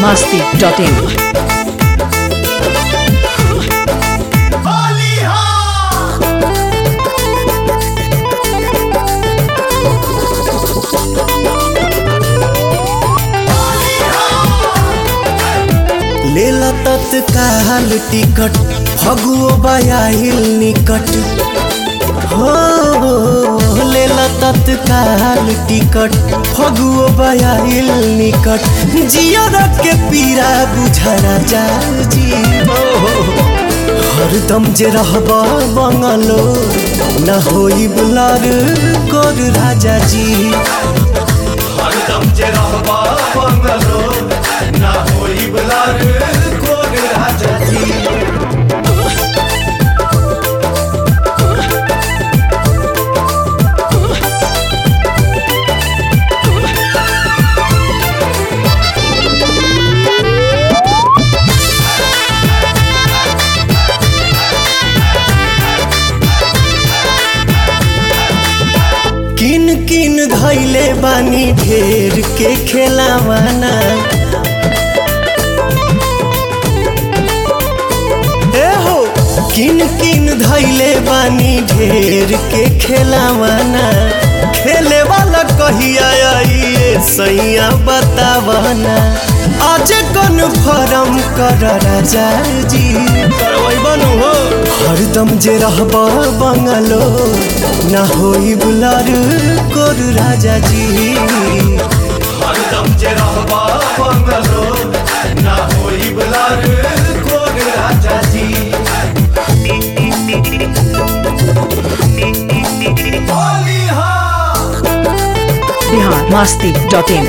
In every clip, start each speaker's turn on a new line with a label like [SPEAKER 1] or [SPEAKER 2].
[SPEAKER 1] masti.in.
[SPEAKER 2] लेला तत्काल ticket फगुओ बयाहिल निकट हो लेला तत्काल टिकट फगुओ बयाहिल निकट जियर के पीरा बुझरा जा जी हरदम जे रहब बंगलो न होई बुलार कर राजा जी हरदम जे रहब बंगलो न होई बुलार कर राजा जी किन किन धैले बानी ढेर के खेलावाना ए हो किन किन धैले बानी ढेर के खेलावाना खेले वाला कहिया आइए सैया बतावाना आज कौन फरम कर राजा जी करवै बनू हो हरदम जे रहब बंगलो ना होई बुलार कर राजा जी हरदम जे रहब बंगलो ना होई बुलार कर राजा जी होली हाँ
[SPEAKER 1] Bihar masti.in.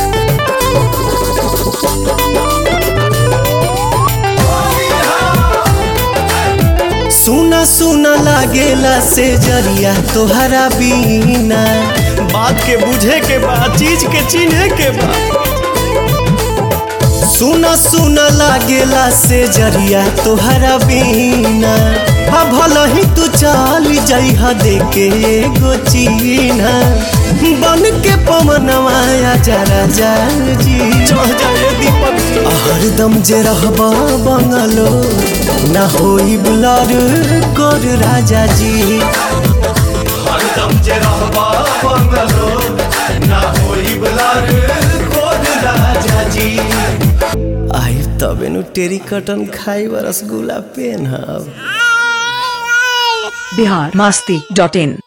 [SPEAKER 2] सुना सुना लागेला से जरिया तोहरा बीना बात के बुझे के बा चीज के चिन्हे के बा सुना सुना लागेला से जरिया तोहरा बीना हा भला ही तू चाल जइहा देके एगो चीना बन के पवनवा जरा जा जी चढ़ जाए दीपक हरदम जे रहब बंगलो ना होई बुलार कर राजा जी हरदम जे रहब बंगलो ना होई बुलार कर राजा जी आई तबे नु टेरी कटन खाई रसगुल्ला पेन हब
[SPEAKER 1] Bihar masti.in.